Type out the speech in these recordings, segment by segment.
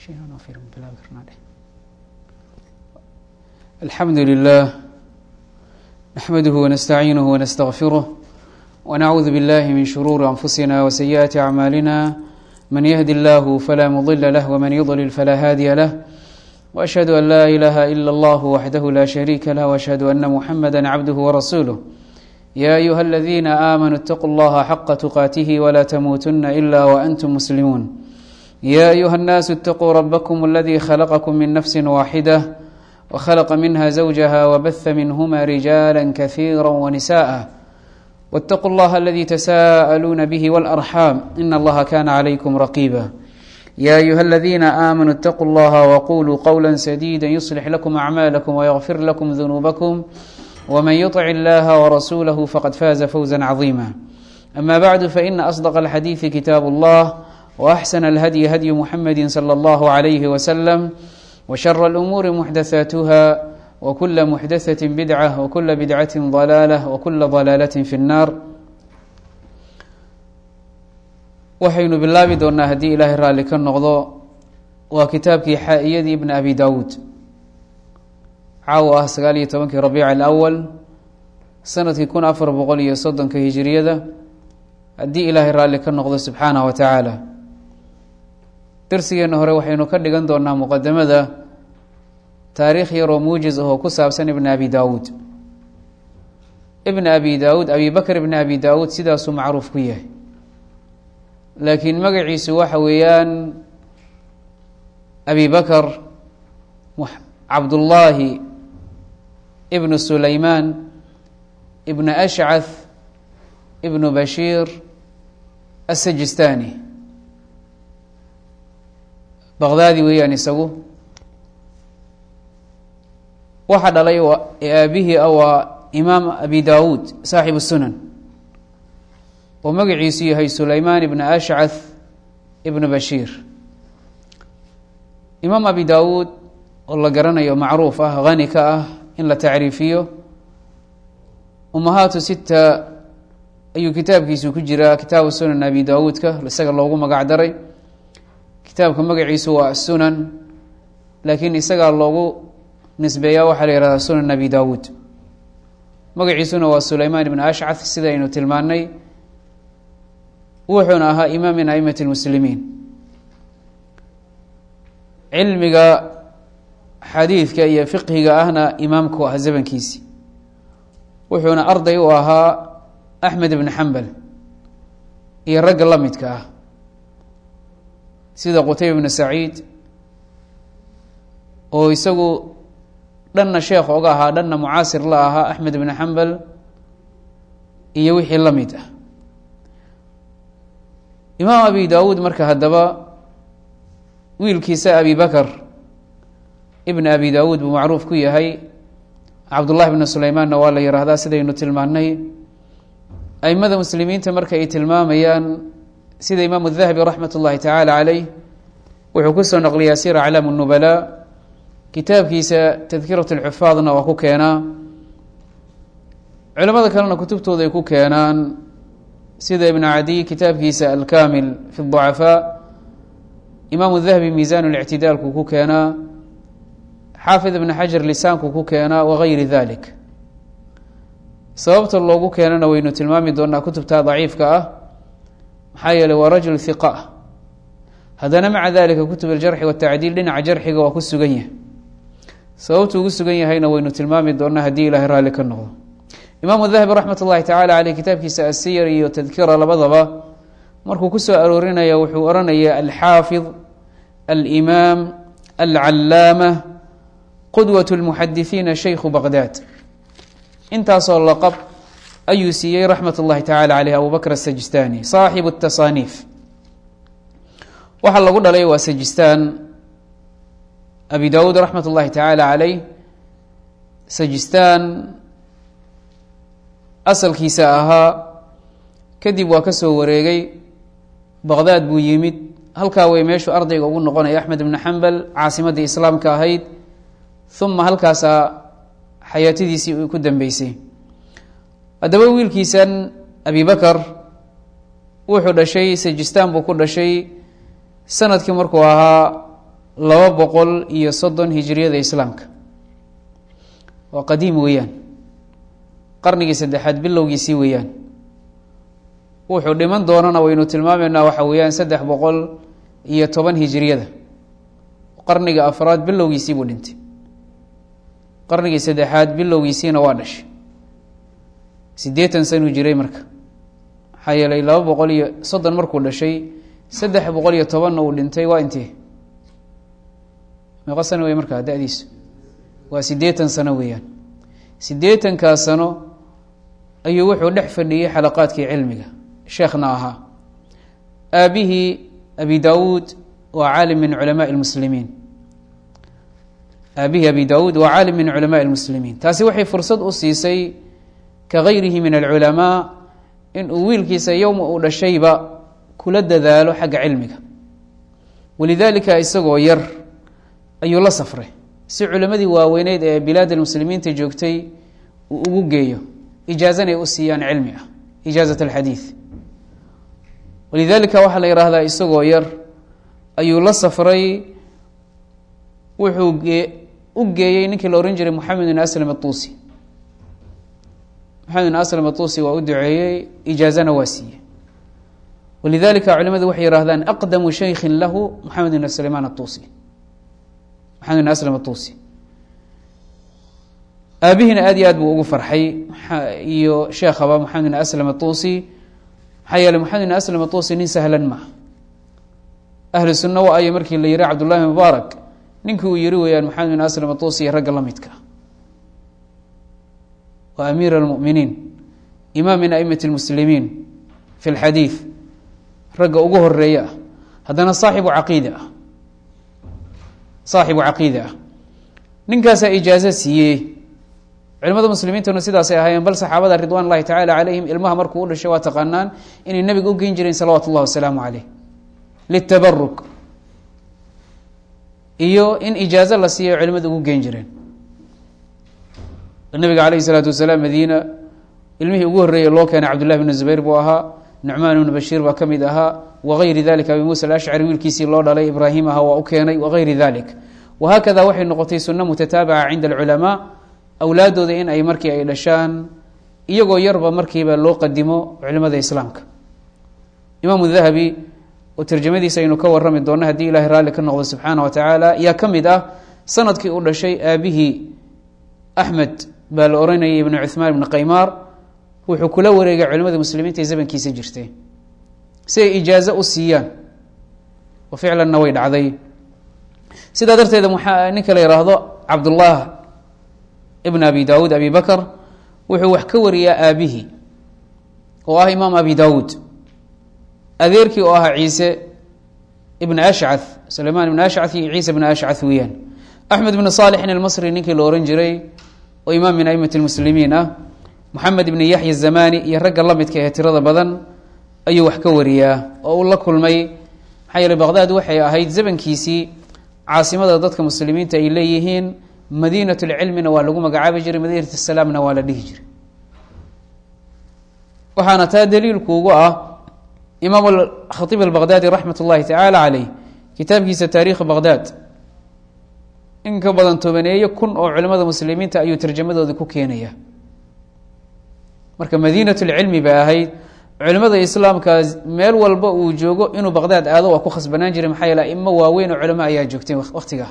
الحمد لله نحمده ونستعينه ونستغفره ونعوذ بالله من شرور أنفسنا وسيئات أعمالنا من يهد الله فلا مضل له ومن يضلل فلا هادي له وأشهد أن لا إله إلا الله وحده لا شريك له وأشهد أن محمدا عبده ورسوله يا أيها الذين آمنوا اتقوا الله حق تقاته ولا تموتن إلا وأنتم مسلمون يا أيها الناس اتقوا ربكم الذي خلقكم من نفس واحدة وخلق منها زوجها وبث منهما رجالا كثيرا ونساء واتقوا الله الذي تساءلون به والأرحام إن الله كان عليكم رقيبا يا أيها الذين آمنوا اتقوا الله وقولوا قولا سديدا يصلح لكم أعمالكم ويغفر لكم ذنوبكم ومن يطع الله ورسوله فقد فاز فوزا عظيما أما بعد فإن أصدق الحديث كتاب الله وأحسن الهدي هدي محمد صلى الله عليه وسلم وشر الأمور محدثاتها وكل محدثة بدعة وكل بدعة ضلالة وكل ضلالة في النار waxaynu bilaabi doonaa haddii ilaahay raalli ka noqdo waa kitaabkii xaa-iyadii ibn abi dawuud caawa ah sagaal iyo tobankii rabiic alawal sanadkii kun afar boqol iyo soddonka hijiriyada haddii ilaahay raalli ka noqdo subxaanah wa tacaala darsigeena hore waxaynu ka dhigan doonaa muqadamada taariikh yaroo muujiz ahoo ku saabsan ibn abi daawuud ibn abi daawuud abi bakr ibn abi daawuud sidaasuu macruuf ku yahay laakiin magaciisu waxa weeyaan abi bakr cabdullaahi ibnu sulaymaan ibnu ashcath ibnu bashiir asajistani baqdaadi weeyaan isagu waxaa dhalay aabihii waa imaam abi daawuud saaxibu sunan oo magaciisu yahay sulaymaan ibn ashcath ibnu bashiir imaam abi daawuud oo la garanayo macruuf ah hani ka ah in la tacriifiyo umahaatu sita ayuu kitaabkiisu ku jiraa kitaabu sunan abi daawuudka isaga loogu magac daray kitaabka magaciisu waa sunan laakiin isagaa loogu nisbeeyaa waxaa la yihahdaa sunan abi daawuud magaciisuna waa sulaymaan ibn ashcath sidaynu tilmaanay wuxuuna ahaa imaam min aimati lmuslimiin cilmiga xadiidka iyo fiqhiga ahna imaamku ah zamankiisi wuxuuna arday u ahaa axmed ibn xambal iyo ragga la midka ah sida qutayba ibnu saciid oo isagu dhanna sheekh oga ahaa dhanna mucaasir la ahaa axmed ibn xambal iyo wixii la mid ah imaam abi daawuud marka haddaba wiilkiisa abi bakr ibn abi daawuud buu macruuf ku yahay cabdullahi bn sulaymaanna waa la yihahdaa sidaynu tilmaanay aimada muslimiinta marka ay tilmaamayaan sida imaamu dahabi raxmat ullahi tacaala caleyh wuxuu kusoo naqliyaa sir aclaam nubalaa kitaabkiisa tadkirat lxufaadna waa ku keenaa culamada kalena kutubtooda ay ku keenaan sida ibn cadiy kitaabkiisa alkamil fi ducafaa imaamu dahabi miisan lictidaalku ku keenaa xaafid ibn xajar lisaanku ku keenaa wagayri dalik sababta loogu keenana waynu tilmaami doonaa kutubta daciifka ah maxaa yeeley waa rajul hiqa ah haddana maca dalika kutub aljarxi watacdiil dhinaca jarxiga waa ku sugan yahay sababtu ugu sugan yahayna waynu tilmaami doonaa haddii ilahay raalli ka noqdo imaamu dahabi raxmat ullahi tacala caleyh kitaabkiisa asiyar iyo tadkira labadaba markuu kusoo aroorinaya wuxuu oranaya alxaafid alimaam alcalaama qudwat lmuxadisiina shaykhu baqdaad intaasoo laqab ayuu siiyey raxmat ullahi tacala caleyh abu bakr asajistani saaxibu tasaaniif waxaa lagu dhalay waa sajistaan abi daawuud raxmat ullahi tacaala caleyh sajistaan asalkiisa ahaa kadib waa ka soo wareegay baqdaad buu yimid halkaa way meeshuu ardayga ugu noqonaya axmed ibnu xambal caasimaddii islaamka ahayd uma halkaasaa xayaatadiisii ku dambeysay haddaba wiilkiisan abi bakar wuxuu dhashay sajistaan buu ku dhashay sanadkii markuu ahaa laba boqol iyo soddon hijiriyada islaamka waa qadiim weeyaan qarnigii saddexaad bilowgiisii weeyaan wuxuu dhiman doonana waynu tilmaameynaa waxa weeyaan saddex boqol iyo toban hijiriyada qarniga afraad bilowgiisii buu dhintay qarnigii saddexaad bilowgiisiina waa dhashay siddeetan sanuu jiray marka maxaa yeelay laba boqol iyo soddon markuu dhashay saddex boqol iyo tobanna uu dhintay waa intee meeqo sano wey markaa da-diisu waa siddeetan sano weeyaan siddeetankaa sano ayuu wuxuu dhex fadhiyey xalaqaadkii cilmiga sheekhna ahaa aabihii abi daawuud waa caalim min culamaai lmuslimiin aabihii abi daawuud waa caalim min culamaai lmuslimiin taasi waxay fursad u siisay ka gayrihi min alculamaa in uu wiilkiisa yowma uu dhashayba kula dadaalo xagga cilmiga walidaalika isagoo yar ayuu la safray si culimmadii waaweyneyd ee bilaad almuslimiinta joogtay uu ugu geeyo ijaazana ay u siiyaan cilmi ah ijaazat alxadiid walidaalika waxaa la yidhaahdaa isagoo yar ayuu la safray wuxuu u geeyey ninkii la ohan jiray moxamed bin aslam atuusi moxamed bin aslam atuusi waa u duceeyey ijaazana waa siiyey walidalika culimadu waxay yihahdaan aqdamu shaykhin lahu moxamed bin sulaymaan atuusi moxamed bin aslam atuusi aabihiina aad iyo aad buu ugu farxay iyo sheekhaba moxamed bin aslam atuusi maxaa yeeley moxamed bin aslam atuusi nin sahlan maa ahlu sunna wa ayo markii la yihi cabdullahi mubaarak ninkii uu yihi weeyaan moxamed bin aslam atuusi iyo ragga la midka waa amiir almuminiin imaam min aimati lmuslimiin fi lxadiid ragga ugu horeeya ah haddana saaxibu caqiida ah saaxibu caqiida ah ninkaasaa ijaazo siiyey culimada muslimiintuna sidaasay ahaayeen bal saxaabada ridwan llahi tacala calayhim ilmaha markuu u dhashay waa taqaanaan inay nebiga u geyn jireen salawaatu اllah wasalaamu caleyh litabaruk iyo in ijaazo la siiya culimada ugu geyn jireen nabiga calayhi salaatu wasalaam madiina ilmihii ugu horreeyey loo keenay cabdullahi bnu zubayr buu ahaa nucmaan ibnu bashiir baa ka mid ahaa wagayri dalika abi muusa alashcari wiilkiisii loo dhalay ibraahim aha waa u keenay wagayri dalik wahaakada waxay noqotay sunno mutataabaca cinda alculamaa awlaadooda in ay markii ay dhashaan iyagoo yarba markiiba loo qadimo culimada islaamka imaamu dahabi oo tarjamadiisa aynu ka warami doonno haddii ilahay raalli ka noqdo subxaana wa tacaala yaa ka mid ah sanadkii u dhashay aabihii axmed baa la oranayay ibnu cuhmaan ibni qaymaar wuxuu kula wareegay culimada muslimiinta ee zamankiisa jirtay si ay ijaazo u siiyaan oo ficlanna way dhacday sidaa darteeda maxaa ninka la yidhaahdo cabdullah ibn abi daawuud abi bakr wuxuu wax ka wariyaa aabihii oo ah imaam abi daawuud adeerkii oo ahaa ciise ibn ashcath sulaymaan ibn ashcath iyo ciise ibn ashcath weeyaan axmed ibn saalixin almasri ninkii la ohan jiray oo imaam min aimati lmuslimiin ah moxamed ibn yaxya zamani iyo ragga la midka ee tirada badan ayuu wax ka wariyaa oo uu la kulmay maxaa yeele baqdaad waxay ahayd zamankiisii caasimada dadka muslimiinta ay leeyihiin madiinat lcilmina waa lagu magacaabi jiray madiinat salaamna waa la dhihi jiray waxaana taa daliilkuugu ah imaam khatiib albaqdaadi raxmat ullahi tacaala caleyh kitaabkiisa taariikha baqdaad in ka badan tobaneeyo kun oo culimada muslimiinta ayuu tarjamadooda ku keenaya marka madiinat lcilmi bay ahayd culimada islaamkaas meel walba uu joogo inuu baqdaad aado waa ku khasbanaan jiray maxaa yeele imo waaweyn oo culamo ayaa joogtay wakhtiga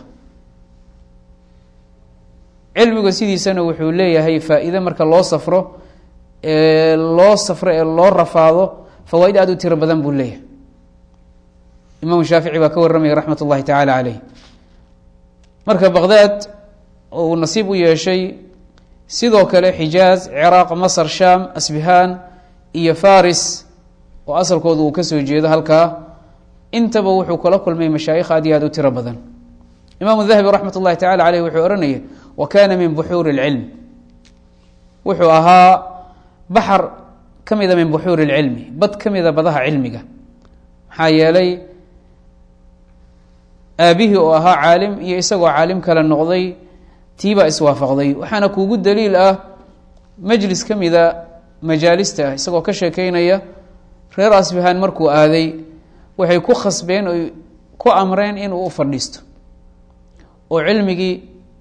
cilmigu sidiisana wuxuu leeyahay faa-iide marka loo safro ee loo safro ee loo rafaado fawaaid aad u tiro badan buu leeyahay imaamu shaafici baa ka warramaya raxmat ullahi tacaala caleyh marka baqdaad uu nasiib u yeeshay sidoo kale xijaaz ciraaq masar sham asbihaan iyo faris oo asalkooda uu kasoo jeedo halkaa intaba wuxuu kala kulmay mashaayikh aad iyo aad u tiro badan imaamu dahabi raxmat ullahi tacala caleyh wuxuu ohanaya wa kana min buxuuri اlcilm wuxuu ahaa baxar ka mida min buxuuri اlcilmi bad ka mida badaha cilmiga maxaa yeelay aabihii oo ahaa caalim iyo isagoo caalim kale noqday tiibaa iswaafaqday waxaana kuugu daliil ah majlis ka mida majaalista ah isagoo ka sheekeynaya reer asbihaan markuu aaday waxay ku khasbeen oy ku amreen inuu u fadhiisto oo cilmigii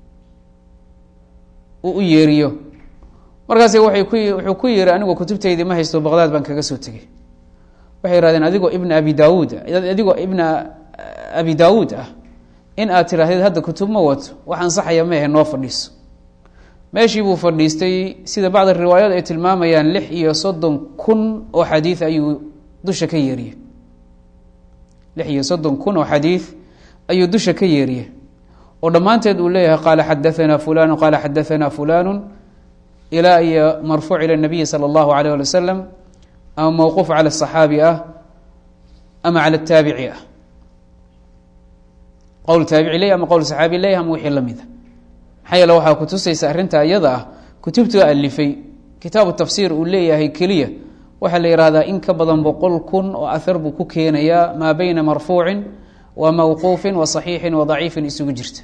uu u yeeriyo markaas waay ku wuxuu ku yihi anigoo kutubtaydii ma haysto baqdaad baan kaga soo tegey waxay yihahdeen adigoo ibna abi daawuud adigoo ibna abi daawuud ah in aad tiraahdeed hadda kutub ma wato wax ansaxaya meehe noo fadhiiso meeshii buu fadhiistay sida bacd riwaayad ay tilmaamayaan lix iyo soddon kun oo xadiid ayuu dusha ka yeeriyey lix iyo soddon kun oo xadiid ayuu dusha ka yeeriyey oo dhammaanteed uu leeyahay qaala xadaanaa fulanu qaala xadaanaa fulanu ilaa iyo marfuuc ila nabiyi sala allahu alayh ali wasalam ama mowquuf cala asaxaabi ah ama cala ataabici ah qowl taabici ley ama qowl saxaabi ley ama wixii la mida maxaa yeele waxaa kutusaysa arrinta iyada ah kutubtuu alifay kitaabu tafsiir uu leeyahay keliya waxaa la yihahdaa in ka badan boqol kun oo ahar buu ku keenayaa maa beyna marfuucin wa mawquufin wa saxiixin wa daciifin isugu jirta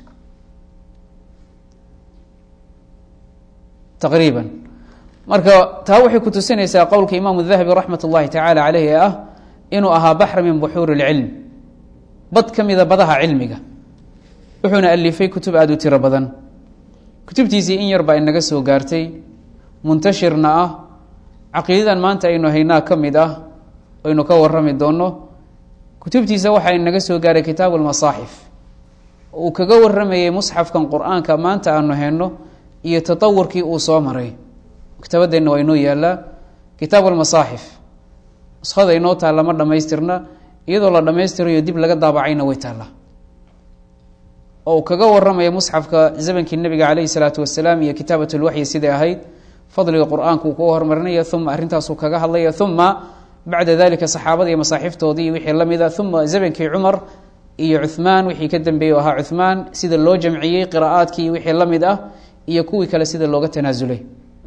taqriiban marka taa waxay kutusinaysaa qowlka imaamu dahabi raxmat ullahi tacaala caleyh ee ah inuu ahaa baxr min buxuuri اlcilm bad ka mida badaha cilmiga wuxuuna alifay kutub aada u tiro badan kutubtiisii in yar baa inaga soo gaartay muntashirna ah caqiidadan maanta aynu haynaa ka mid ah aynu ka warami doono kutubtiisa waxaa inaga soo gaaray kitaabu lmasaaxif uu kaga waramayey musxafkan qur-aanka maanta aanu hayno iyo tatawurkii uu soo maray maktabadeenna waa inoo yaalaa kitaabu lmasaaxif nuskhada inoo taalla ma dhamaystirna iyadoo la dhammaystirayo dib laga daabacayna way taallaa oo uu kaga waramaya musxafka zamankii nabiga caleyhi salaatu wasalaam iyo kitaabat lwaxyi siday ahayd fadliga qur-aanka uu kuga hormarinaya uma arrintaasuu kaga hadlaya uma bacda dalika saxaabada iyo masaaxiftoodii wixii la mida uma zamankii cumar iyo cuhmaan wixii ka dambeeyey o ahaa cuhmaan sida loo jamciyey qiraa'aadkii wixii la mid ah iyo kuwii kale sida looga tanaasulay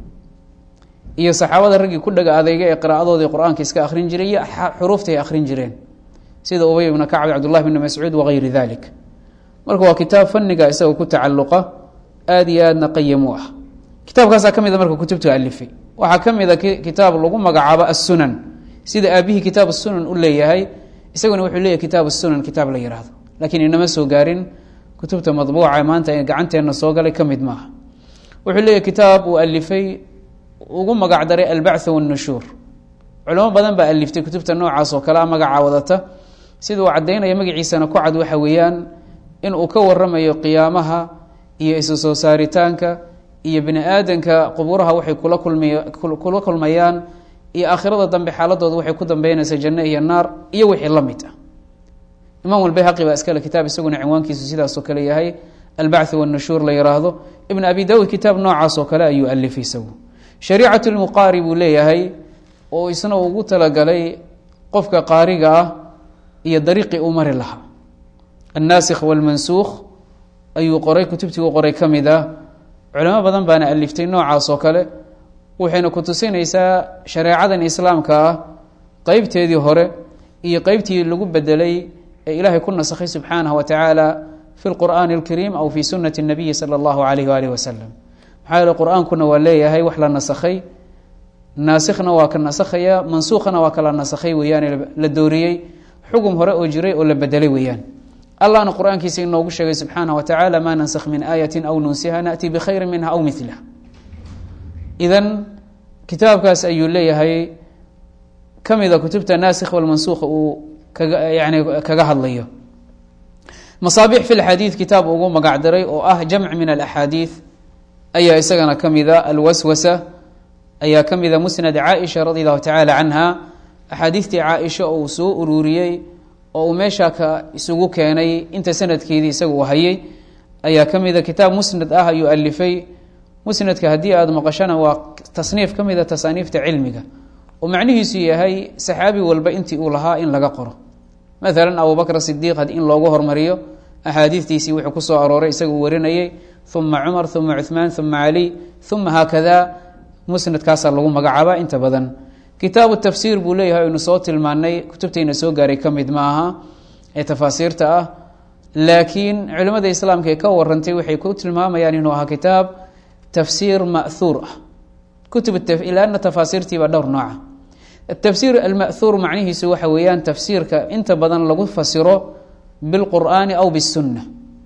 iyo saxaabada raggii ku dhaga adeyga ee qiraa'adoodii qur-aanka iska akhrin jiray iyo xuruufta ay akhrin jireen sida ubay ibna kacb cabdullahi bni mascuud wagayri dalik marka waa kitaab faniga isagoo ku tacaluqa aada iyo aadna qayim u ah kitaabkaasaa ka mid a marka kutubtu alifay waxaa ka mid a kitaab lagu magacaabo assunan sida aabihii kitaab sunan u leeyahay isaguna wuxuu leeyahy kitaab sunan kitaab la yihahdo laakiin inama soo gaarin kutubta madbuuca maanta ee gacanteenna soo galay ka mid maaha wuxuu leeyahy kitaab uu alifay ugu magacdaray albacthu wannushuur culamo badan baa aliftay kutubta noocaas oo kale a magaca wadata sida uu caddaynaya magaciisana ku cad waxa weeyaan in uu ka waramayo qiyaamaha iyo isu soo saaritaanka iyo bini aadanka quburaha waxay kula kulmay kula kulmayaan iyo aakhirada dambe xaaladooda waxay ku dambeynaysa janno iyo naar iyo wixii la mid ah imaam albayhaqi baa iskale kitaab isaguna cinwaankiisu sidaasoo kale yahay albacthu wannushuur la yiraahdo ibn abi dawud kitaab noocaas oo kale ayuu alifay isagu shariicat lmuqaari buu leeyahay oo isna ugu talagalay qofka qaariga ah iyo dariiqii uu mari lahaa annaasikh walmansuukh ayuu qoray kutubtii u qoray ka mid ah culamo badan baana aliftay noocaas oo kale waxayna ku tusinaysaa shareecadan islaamka ah qeybteedii hore iyo qeybtii lagu bedelay ee ilaahay ku nasakhay subxaanahu wa tacaala fi lqur'aani alkariim aw fi sunati nabiyi sala allahu alayh waalih wasalam maxaa yeele qur-aankuna waa leeyahay wax la nasakhay naasikhna waa ka nasakhaya mansuukhana waa kala nasakhay weeyaane la dooriyey xugum hore oo jiray oo la bedelay weeyaan allahna qur-aankiisa inoogu sheegay subxaanah wa tacaala maa nansakh min aayatin aw nunsiha naأti bikhayri minha aw miliha idan kitaabkaas ayuu leeyahay ka mida kutubta naasikh walmansuukha uu kaga yani kaga hadlayo masaabix fi lxadiid kitaab ugu magac daray oo ah jamc min alaxaadiid ayaa isagana ka mida alwaswasa ayaa ka mida musnad caaisha radi allahu tacaala canha axaadiistii caaisha oo uu soo ururiyey oo uu meeshaa ka isugu keenay inta sanadkeedii isaga uu hayay ayaa ka mida kitaab musnad ah ayuu alifay musnadka haddii aada maqashana waa tasniif ka mida tasaaniifta cilmiga oo macnihiisu yahay saxaabi walba intii uu lahaa in laga qoro maalan abubakr sidiiq had in loogu hormariyo axaadiistiisii wuxuu kusoo arooray isaga uu warinayey uma cumar uma cuثmaan uma cali uma haakada musnadkaasaa lagu magacaabaa inta badan kitaabu tafsiir buu leeyahay aynu soo tilmaanay kutubtayna soo gaaray ka mid ma aha ee tafaasiirta ah laakiin culimmada islaamka ee ka warantay waxay ku tilmaamayaan inuu ahaa kitaab tafsiir ma'huur ah kutub ana tafaasiirtiibaa dhowr nooca atafsiir alma'huur macnihiisu waxa weeyaan tafsiirka inta badan lagu fasiro bilqur'aani aw bisunna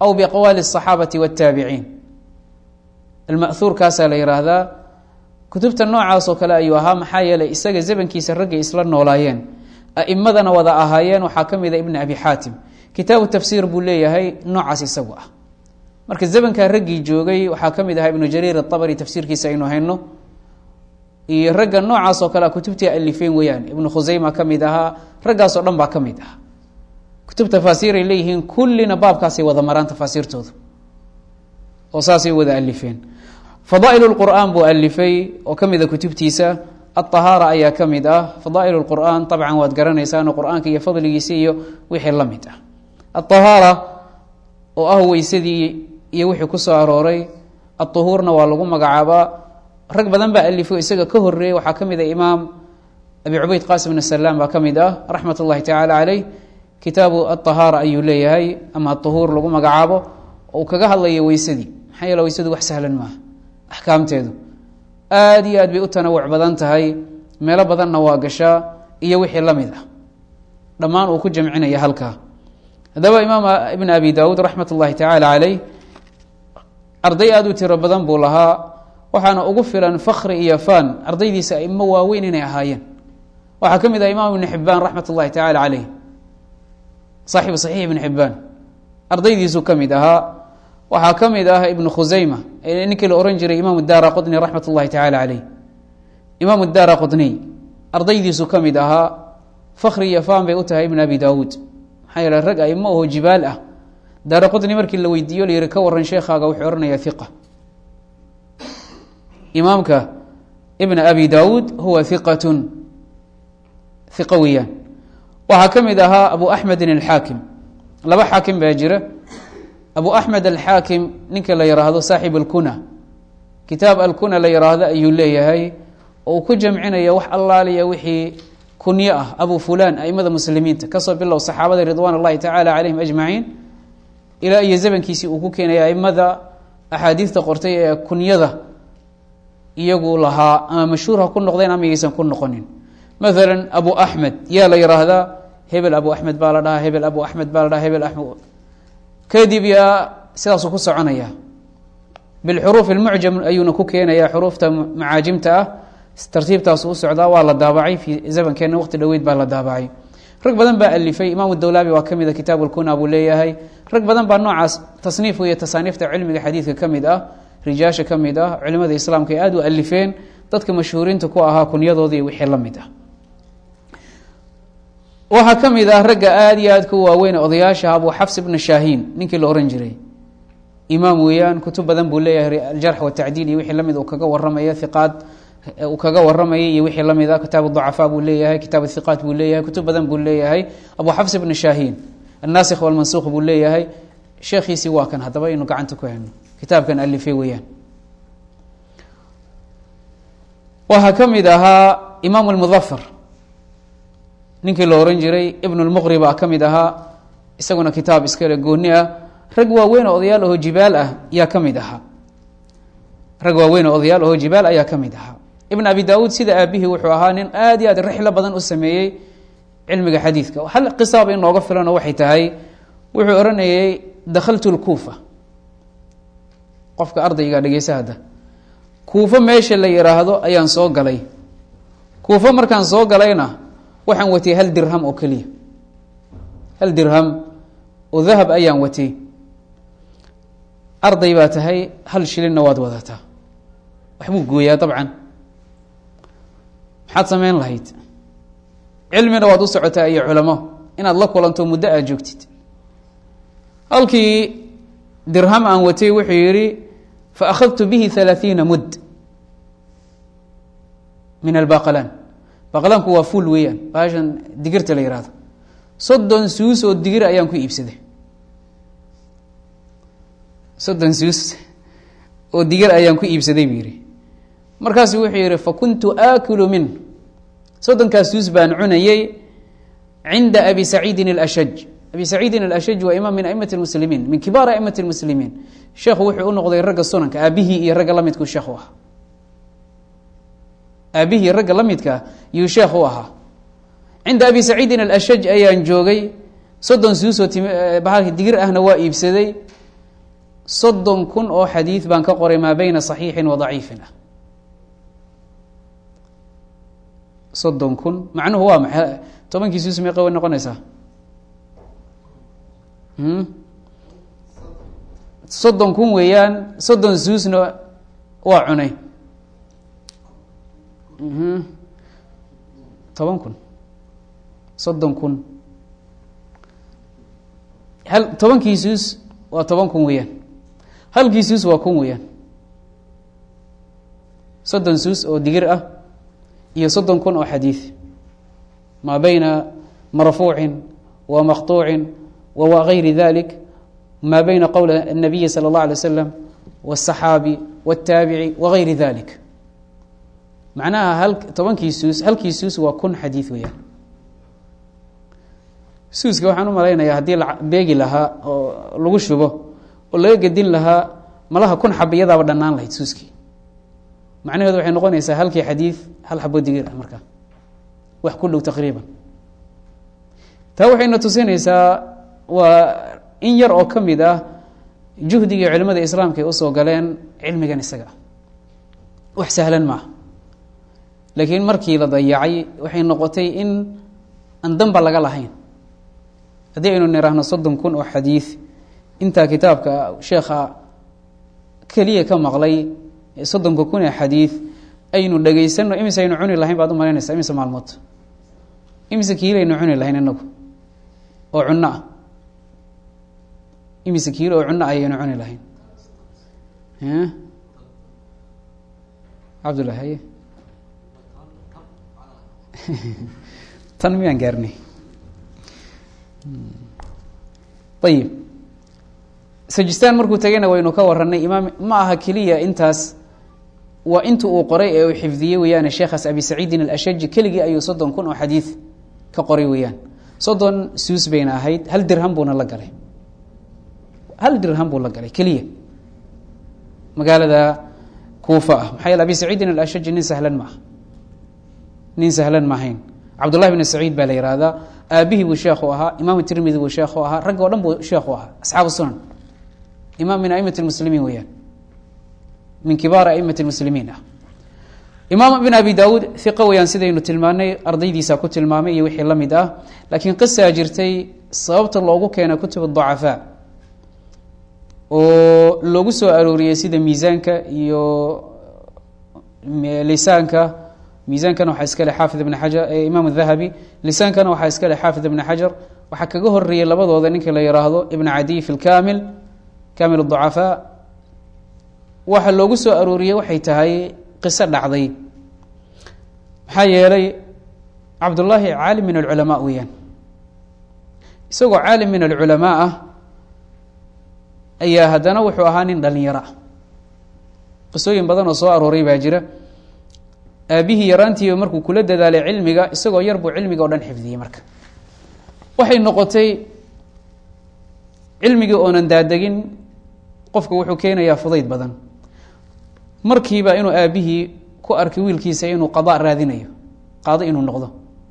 aw biaqwaali الصaxaabati wالtaabiciin alma'huurkaasaa la yihaahdaa kutubta noocaas oo kale ayuu ahaa maxaa yeelay isaga zamankiisa raggay isla noolaayeen a'imadana wada ahaayeen waxaa ka mid a ibn abi xaatim kitaabu tafsiir buu leeyahay noocaas isagu ah marka zamankaa raggii joogay waxaa ka mid ahaa ibnu jariir aabari tafsiirkiisa aynu hayno iyo ragga noocaas oo kale kutubtii alifeen weyaan ibnu khuseyma ka mid ahaa raggaasoo dhan baa ka mid ah kutub tafaasiir ay leeyihiin kullina baabkaasay wada maraan tafaasiirtooda oo saasay wada alifeen fadaa'il lqur'aan buu alifay oo ka mida kutubtiisa alطahaara ayaa ka mid ah fadaa'il lqur'aan abcan waad garanaysaano qur'aanka iyo fadligiisa iyo wixii la mid ah alطahaara oo ah weysadii iyo wixii ku soo arooray aلطuhuurna waa lagu magacaabaa rag badan baa alifo isaga ka horeeyey waxaa ka mid ah imaam abi cubayd qasim bn salaam baa ka mid ah raxmat اllahi tacaala caleyh kitaabu aلطahaara ayuu leeyahay ama aلطuhuur lagu magacaabo oo uu kaga hadlaya weysadii maxaa yeele weysadu wax sahlan maaha axkaamteedu aada iyo aad bay u tanawuc badan tahay meelo badanna waa gashaa iyo wixii la mid ah dhammaan uu ku jamcinaya halkaa haddaba imaam ibn abi daawuud raxmat اllahi tacaala caleyh arday aada u tiro badan buu lahaa waxaana ugu filan fakri iyo fan ardaydiisa aimo waaweyn inay ahaayeen waxaa ka mid ah imaam ibn xibaan raxmat اllahi tacaala caleyh saaxibu saxiix ibn xibaan ardaydiisuu ka mid ahaa waxaa ka mid ah ibnu khuseyma ninkii la ohan jiray imaam daara qطni raxmat اllahi tacaala caleyh imaam daara qطniy ardaydiisu ka mid ahaa fakri iyo fan bay u tahay ibn abi daawuud maxaa yeele rag aimo aho jibaal ah daara qطni markii la weydiiyo layihi ka waran sheekhaaga wuxuu ohanaya iqa imaamka ibn abi daawuud huwa iqatun iqa weeyaan waxaa ka mid ahaa abu axmedin alxaakim laba xaakim baa jira abu axmed alxaakim ninka la yihaahdo saaxib alkuna kitaab alkuna la yihaahdo ayuu leeyahay oo uu ku jamcinaya wax allaaliya wixii kunyo ah abu fulan aimada muslimiinta kasoo bilow saxaabada ridwaan اllahi tacaala calayhim ajmaciin ilaa iyo zamankiisii uu ku keenaya aimada axaadiista qortay ee kunyada iyagu lahaa ama mashhuur ha ku noqdeen ama yaysan ku noqonin maala abu axmed yaa la yihaahdaa hebel abu axmed baa la dhahaa hebel abu axmed baa la dhaha hebel amed kadib yaa sidaasuu ku soconaya bilxuruuf ilmucjam ayuuna ku keenaya xuruufta macaajimta ah tartiibtaasu u socdaa waa la daabacay fii zamankeena waqti dhoweyd baa la daabacay rag badan baa alifay imaam dawlaabi waa ka mid a kitaab lkuna buu leeyahay rag badan baa noocaas tasniifka iyo tasaaniifta cilmiga xadiidka ka mid ah rijaasha ka mid ah culimada islaamka ay aada u alifeen dadka mashhuuriinta ku ahaa kunyadooda iyo wixii la mid ah waxaa ka mid ah ragga aada iyo aad ku waaweyn odayaasha abu xafs ibna shaahiin ninkii la ohan jiray imaam weeyaan kutub badan buu leeyahay aljarx watacdiil iyo wixii lamid uu kaga waramaya iqaad uu kaga waramayay iyo wixii lamid ah kitaab ducafaa buu leeyahay kitaab hiqaat buu leeyahay kutub badan buu leeyahay abu xafs ibna shaahiin annaasikh walmansuuq buu leeyahay sheekhiisii waa kan haddaba aynu gacanta ku hayno kitaabkan alife weeyaan waxaa ka mid ahaa imaam lmudafar ninkii la ohan jiray ibn lmuqri baa ka mid ahaa isaguna kitaab iskale gooni ah rag waaweyn oo odayaal aho jibaal ah yaa ka mid ahaa rag waaweyn oo odayaal aho jibaal ayaa ka mid ahaa ibn abi daawuud sida aabihii wuxuu ahaa nin aad iyo aad rixlo badan u sameeyey cilmiga xadiidka hal qisaaba inooga filan oo waxay tahay wuxuu ohanayay dakhaltu lkuufa qofka ardayga dhegeysa hadda kuufo meesha la yidhaahdo ayaan soo galay kuufo markaan soo galayna waxaan watay hal dirham oo keliya hal dirham oo dahab ayaan watay arday baa tahay hal shilinna waad wadataa waxbuu gooyaa dabcan maxaad sameyn lahayd cilmina waad u socotaa iyo culamo inaad la kulanto muddo aad joogtid halkii dirham aan watay wuxuu yihi faأkhadtu bihi ثaلaaثiina mud min albaqlan baqlaanku waa fuul weeyaan baashan digirta la yihahdo soddon suus oo digir ayaan ku iibsaday soddon suus oo digir ayaan ku iibsaday buu yihi markaasu wuxuu yihi fakuntu aakulu min soddonkaas suus baan cunayey cinda abi saciidin اlashaj abi saciidin alashaj waa imaam min aimati lmuslimiin min kibaar aimati lmuslimiin sheekhu wuxuu u noqday ragga sunanka aabihii iyo ragga lamidku sheekh u ahaa aabihii ragga la midkaa yuu sheekh u ahaa cinda abi saciidin alashaj ayaan joogay soddon suusoo tim bahalki digir ahna waa iibsaday soddon kun oo xadiid baan ka qoray maa beyna saxiixin wa daciifin ah soddon kun macnuhu waa maxay tobankii suus meeqa way noqonaysaa soddon kun weeyaan soddon suusna waa cunay toban kun soddon kun hal tobankii suus waa toban kun weeyaan halkii suus waa kun weeyaan soddon suus oo digir ah iyo soddon kun oo xadiid maa beyna marfuucin wa maqطuucin wa gayri dalik ma beyna qowl الnabiyi salى اllah alay wasalam wالصaxaabi wالtaabici wagayri dalik macnaha hal tobankii suus halkii suus waa kun xadiid weeyaan suuska waxaan u malaynayaa haddii la beegi lahaa oo lagu shubo oo laga gedin lahaa malaha kun xabiyadaaba dhannaan lahayd suuskii macnaheedu waxay noqonaysaa halkii xadiid hal xabo digir ah markaa wax ku dhow taqriiban taa waxayna tusinaysaa waa in yar oo ka mid ah juhdigii culimada islaamka ay usoo galeen cilmigan isaga ah wax sahlan maaha laakiin markii la dayacay waxay noqotay in aan danba laga lahayn haddii aynu niraahno soddon kun oo xadiid intaa kitaabka sheekha keliya ka maqlay soddonka kun ee xadiid aynu dhegaysano imise aynu cuni lahayn baad u malaynaysaa imise maalmood imise kiilo aynu cuni lahayn inagu oo cunno ah imise kiilo oo cunno ayaynu cuni lahayn cabdullah haye tan miyaan gaarnay ayib sajistan markuu tegayna waynu ka waranay imaam ma aha keliya intaas waa inta uu qoray ee uu xifdiyey weyaane sheekhaas abi saciidin alashaji keligii ayuu soddon kun oo xadiid ka qoray weeyaan soddon suus bayna ahayd hal dirham buuna la galay hal dirham buu la galay keliya magaalada kuufa ah maxaa yeele abi saciidin alashaji nin sahlan ma aha nin sahlan maahayn cabdullahi bn saciid baa la yihahdaa aabihii buu sheekhu ahaa imaam tirmidi buu sheekhu ahaa ragg o dhan buu sheekhu ahaa asxaabu sunan imaam min aimati muslimiin weyaan min kibaari aimati muslimiin ah imaam ibn abi daawuud iqa weyaan sidaynu tilmaanay ardaydiisa ku tilmaamay iyo wixii la mid ah laakiin qisaa jirtay sababta loogu keena kutub dacafaa oo loogu soo arooriyey sida miisaanka iyo lisaanka miisaankana waxaa iska le xaafid ibn xajar imaam dahabi lisaankana waxaa iska le xaafid ibn xajar waxaa kaga horeeyey labadooda ninka la yihaahdo ibn cadiy fi lkamil kamil ducafaa waxa loogu soo arooriyey waxay tahay qiso dhacday maxaa yeelay cabdullaahi caalim min alculamaa weeyaan isagoo caalim min alculamaa ah ayaa haddana wuxuu ahaa nin dhalinyaro ah qisooyin badan oo soo arooray baa jira aabihii yaraantiiba markuu kula dadaalay cilmiga isagoo yar buu cilmiga o dhan xifdiyey marka waxay noqotay cilmigii oonan daadegin qofka wuxuu keenayaa fudayd badan markiiba inuu aabihii ku arkay wiilkiisa inuu qada raadinayo qaado inuu noqdo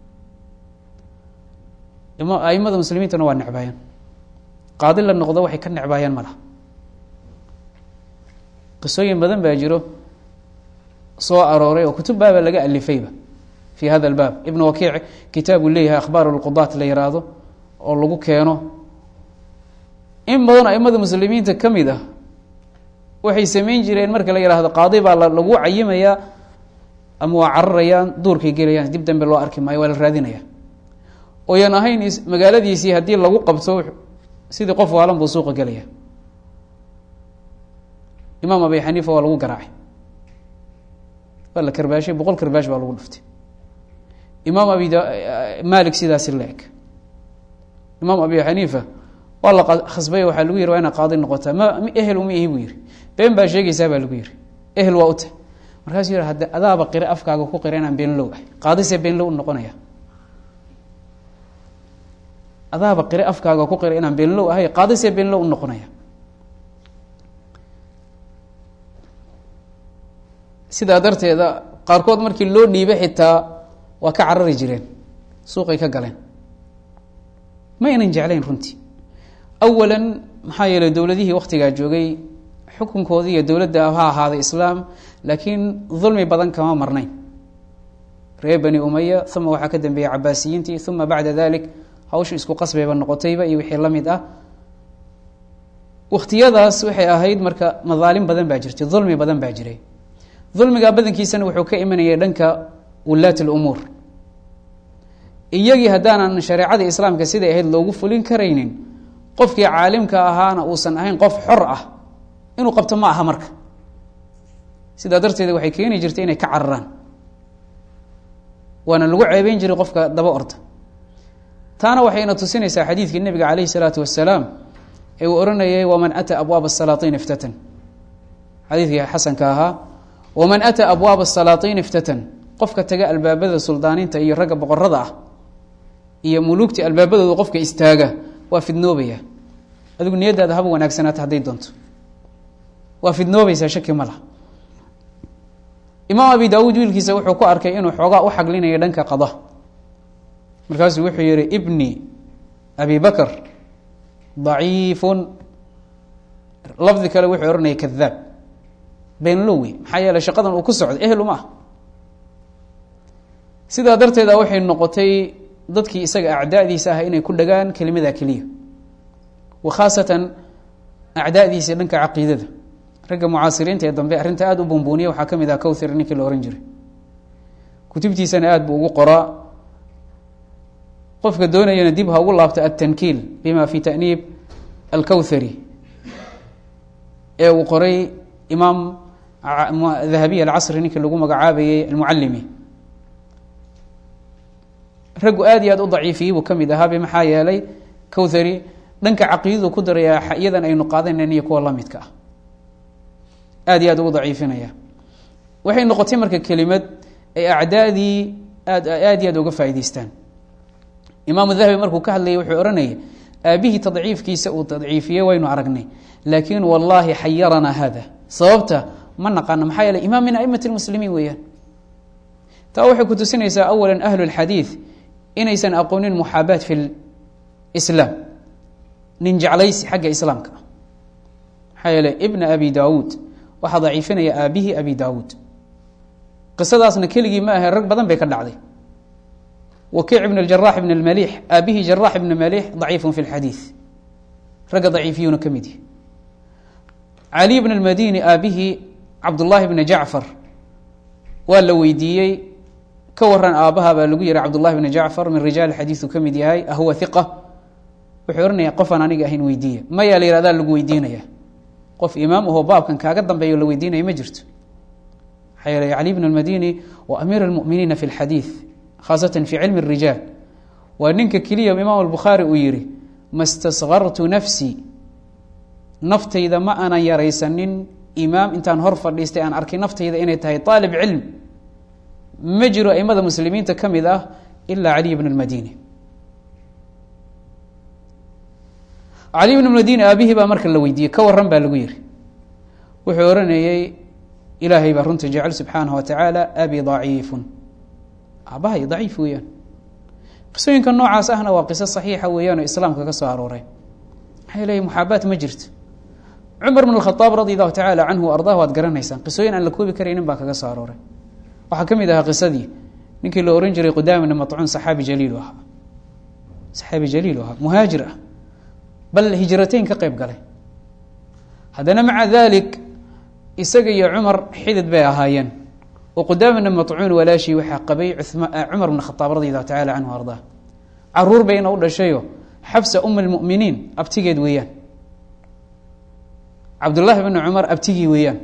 aimada muslimiintana waa necbaayaan qaadi la noqdo waxay ka necbaayaan malaha qisooyin badan baa jiro soo arooray oo kutub baaba laga alifayba fi hada albaab ibn wakiic kitaabu leeyahay akhbaar lqudaat la yiraahdo oo lagu keeno in badan aimada muslimiinta ka mid ah waxay samayn jireen marka la yihahdo qaadi baa lagu cayimayaa ama waa cararayaan duurkay gelayaan dib dambe loo arki maayo waa la raadinaya ooyan ahayn magaaladiisii haddii lagu qabto sidii qof waalan buu suuqa gelaya imaam abi xaniifa waa lagu garaacay waa la karbaashay boqol karbaash baa lagu dhuftay imaam abi malik sidaasi la eg imaam abi xaniifa waa la khasbay waxaa lagu yihi waa inaad qaadi noqotaa ma ehel uma ihi buu yihi been baa sheegaysaa baa lagu yihi ehel waa u tahy markaasuu yihi hadde adaaba qire afkaaga ku qira inaan beenlow ahay qaadisee beenlow u noqonaya adaaba qire afkaaga ku qira inaan beenlow ahay qaadisee beenlow u noqonaya sidaa darteeda qaarkood markii loo dhiibay xitaa waa ka carari jireen suuqay ka galeen ma aynan jeclayn runtii awalan maxaa yeeley dowladihii waktigaa joogay xukunkoodii iyo dowladda ha ahaaday islaam laakiin dulmi badan kama marnayn reer bani umaya uma waxaa ka dambeeyey cabaasiyiintii uma bacda dalik hawsha isku qasbayba noqotayba iyo wixii la mid ah wakhtiyadaas waxay ahayd marka madaalim badan baa jirtay dulmi badan baa jiray dulmigaa badankiisana wuxuu ka imanayay dhanka wulaat lumuur iyagii haddaanan shareecada islaamka siday ahayd loogu fulin karaynin qofkii caalimka ahaana uusan ahayn qof xor ah inuu qabto ma aha marka sidaa darteed waxay keeni jirtay inay ka cararaan waana lagu ceebeyn jiray qofka daba orda taana waxayna tusinaysaa xadiidkii nebiga calayhi salaatu wasalaam ee uu ohanayay waman ataa abwaaba asalaaطiin iftatan xadiidkii xasanka ahaa waman ataa abwaaba asalaaطiin iftatan qofka taga albaabada suldaaninta iyo ragga boqorada ah iyo muluugta albaabadooda qofka istaaga waa fidnoobaya adigu niyadaada haba wanaagsanaata hadday doonto waa fidnoobaysaa shaki ma laha imaam abi daawuud wiilkiisa wuxuu ku arkay inuu xoogaa u xaglinayo dhanka qada markaasuu wuxuu yihi ibni abi bakr daciifun lafdi kale wuxuu ohanaya kadaab beenlowi maxaa yeeley shaqadan uu ku socdo ehluma ah sidaa darteeda waxay noqotay dadkii isaga acdaadiisa ah inay ku dhagaan kelimada keliya wa khaasatan acdaadiisa dhanka caqiidada ragga mucaasiriinta ee dambe arrinta aada u bumbuuniya waxaa ka mid ah cowthir ninkii la ohan jiray kutubtiisana aada buu ugu qoraa qofka doonayana dib ha ugu laabto altankiil bima fi ta'niib alcowthari ee uu qoray imaam dahabiy alcasri ninkii lagu magacaabayey almucalimi raggu aada iyo aad u daciifiyey buu ka mid ahaabe maxaa yeelay cowthary dhanka caqiidadu ku daraya iyadan aynu qaadanayn iyo kuwa lamidka ah aada iyo aad ugu daciifinaya waxay noqotay marka kelimad ay acdaadii aad aada iyo aad uga faa'idaystaan imaamu dahabi markuu ka hadlayay wuxuu ohanayay aabihii tadciifkiisa uu tadciifiyey waynu aragnay laakin wallahi xayaranaa hada sababta ma naqaano maxaa yeele imaam min aimati lmuslimiin weeyaan taa waxay ku tusinaysaa awala ahlu lxadiid inaysan aqoonin muxaabaat fi lislaam nin jeclaysi xagga islaamka maxaa yeele ibna abi daawuud waxaa daciifinaya aabihii abi daawuud qisadaasna keligii ma ahe rag badan bay ka dhacday wakiic ibn jarax ibn اmalix aabihii jarax ibn malix daciifu fi اlxadiid ragga daciifiyuuna ka mid yihi cali bn اmadini aabihii cabdullahi bna jacfar waa la weydiiyey ka waran aabaha baa lagu yihi cabdullahi bna jacfar min rijaal xadiiu ka mid yahay ahuwa iqa wuxuu ohanaya qofaan aniga ahayn weydiiya mayaa la yihahdaa lagu weydiinaya qof imaam ahoo baabkan kaaga dambeeyo la weydiinaya ma jirto maxaa yeele cali bn اmadini wa amiir اlmuminiina fi اlxadiid khaasatan fi cilmi الrijaal waa ninka keliya imaam albukhaari uu yihi ma staskartu nafsii naftayda ma aanan yaraysanin imaam intaan hor fadhiistay aan arkay naftayda inay tahay aalib cilm ma jiro aimada muslimiinta ka mid ah ilaa caliy bn اmadini caliy bn madini aabihii baa marka la weydiiyey ka waran baa lagu yihi wuxuu oranayey ilaahay baa runta jecel subxaanaه wa tacaala abi daciifu aabahay daciif weeyaan qisooyinka noocaas ahna waa qiso saxiixa weeyaan oo islaamka ka soo arooray maxay leeyihin muxaabaat ma jirto cumar bn khaaab radi allahu tacaala canhu ardah waad garanaysaan qisooyin aan la koobi karaynin baa kaga soo arooray waxaa ka mid ahaa qisadii ninkii la ohan jiray qudaam bn macuun saxaabi jaliilu ahaa saxaabi jaliilu ahaa muhaajir ah bal hijrateyn ka qeyb galay haddana maca dalik isaga iyo cumar xidid bay ahaayeen oo qudaam bna macuun walaashii waxaa qabay cumar bn khaaab radi allahu tacala canhu ardah caruur bayna u dhashayo xabsa um lmuminiin abtigeed weeyaan cabdullaahi bn cumar abtigii weeyaan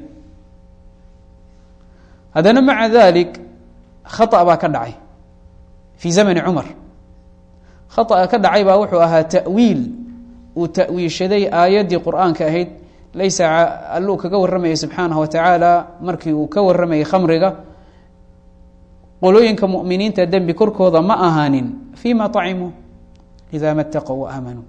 haddana maca dalik khaa baa ka dhacay fii zamani cumar khaطa ka dhacay baa wuxuu ahaa tawiil uu tawiishaday aayaddii qur'aanka ahayd laysa alluu kaga waramayay subxaanaه wa tacaala markii uu ka waramayay khamriga qolooyinka muminiinta dembi korkooda ma ahaanin fima طacimuu ida ma اtaqw waaaamanuu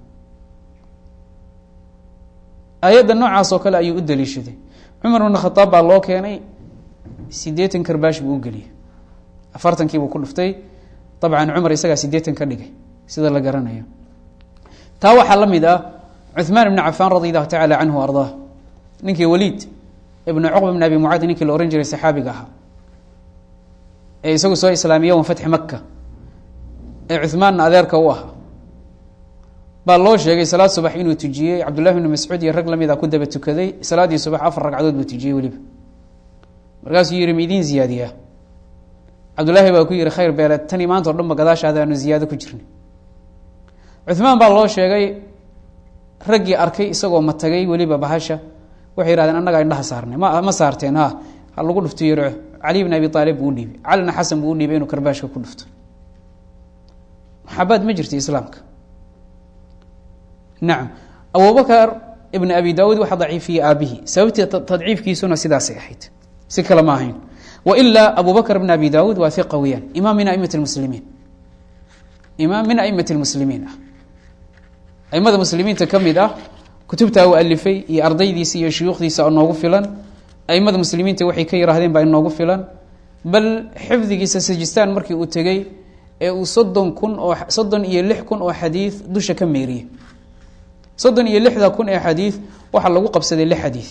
aayadda noocaas oo kale ayuu u daliishaday cumar bn khaaab baa loo keenay sideetan karbaash buu u geliyey afartankii buu ku dhuftay dabcan cumar isagaa sideetan ka dhigay sida la garanayo taa waxaa la mid ah cuثmaan ibn cafaan radi allahu tacala canhu ardaa ninkii waliid ibn cuqba bn abi mucaad ninkii la ohan jiray saxaabiga ahaa ee isagu soo islaamiya wan fatxi maka ee cuhmaanna adeerka u ahaa baa loo sheegay salaad subax inuu tujiyey cabdullahi bni mascuud iyo rag lamid a ku daba tukaday salaaddii subax afar ragcadood buu tujiyey weliba markaasuu yihi ma idiin ziyaadiyaa cabdullaahi baa ku yihi khayr beele tani maanta o dhan ba gadaashaada aanu ziyaado ku jirnay cuhmaan baa loo sheegay raggii arkay isagoo matagay weliba bahasha waxay yihahdeen annagaa indhaha saarnay ma ma saarteen ha ha lagu dhufto yaro cali bn abi aalib buu udhiibay calina xasan buu udhiibay inuu karbaashka ku dhufto maxabaad ma jirta islaamka nacam abubakar ibn abi daawuud waxaa daciifiyey aabihii sababtii tadciifkiisuna sidaasay ahayd si kale ma ahayn wailaa abu bakr bn abi daawuud waa iqa weyaan imaam min aimati muslimiin imaam min aimati lmuslimiin ah aimada muslimiinta ka mid ah kutubtaa u alifay iyo ardaydiisa iyo shuyuukhdiisa oo noogu filan aimada muslimiinta waxay ka yihaahdeen baa inoogu filan bal xifdigiisa sajistaan markii uu tegey ee uu soddon kun oo soddon iyo lix kun oo xadiid dusha ka meeriyey soddon iyo lixda kun ee xadiid waxaa lagu qabsaday lix xadiid